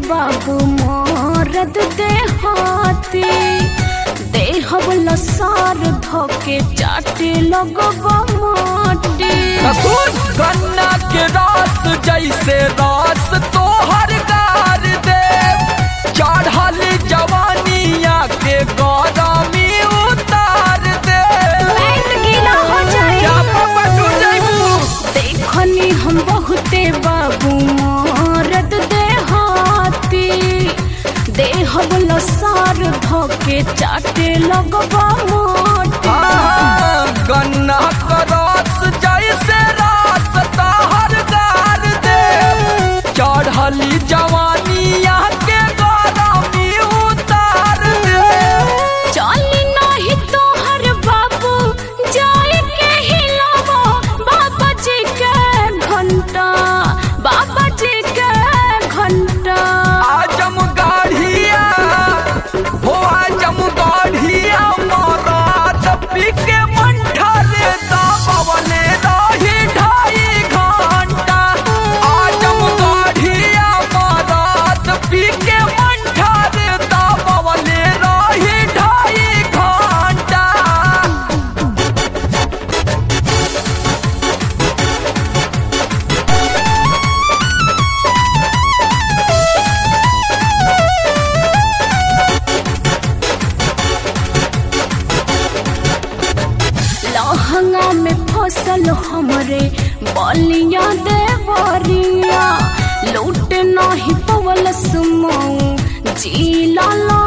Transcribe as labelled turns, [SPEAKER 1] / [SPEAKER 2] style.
[SPEAKER 1] बाबू मोरद देहाती देहबल सार धोके चाटे लगबा माटी
[SPEAKER 2] कसूर गन्ना के रस जैसे रस तोहर गार दे चढ़ल जवानिया के गरमी उतार दे
[SPEAKER 1] पेट गीला हो जाए
[SPEAKER 2] क्या पापा तू जैबू
[SPEAKER 1] देखनी हम बहुते बाबू मोरद देहाती देहबल सार धोके चाटे लगबा माटी
[SPEAKER 2] हाँ, गन्ना का रस जैसे रस तोहर गार दे चढ़ल जवानिया के गरमी उतार दे
[SPEAKER 1] चली नहीं तोहर बाबू जाए के हिलावो बाबा जी के घंटा बाबा जी के घंटा
[SPEAKER 2] आजम गाढ़िया हो आजम गाढ़िया मरात पीके मंठा रे दाबवले रही ढाई घंटा आजम गाढ़िया मरात पीके मंठा रे दाबवले रही ढाई घंटा
[SPEAKER 1] लहंगा में फसल हमरे बलिया देवरिया लूट नहीं पवल सुमऊ जिला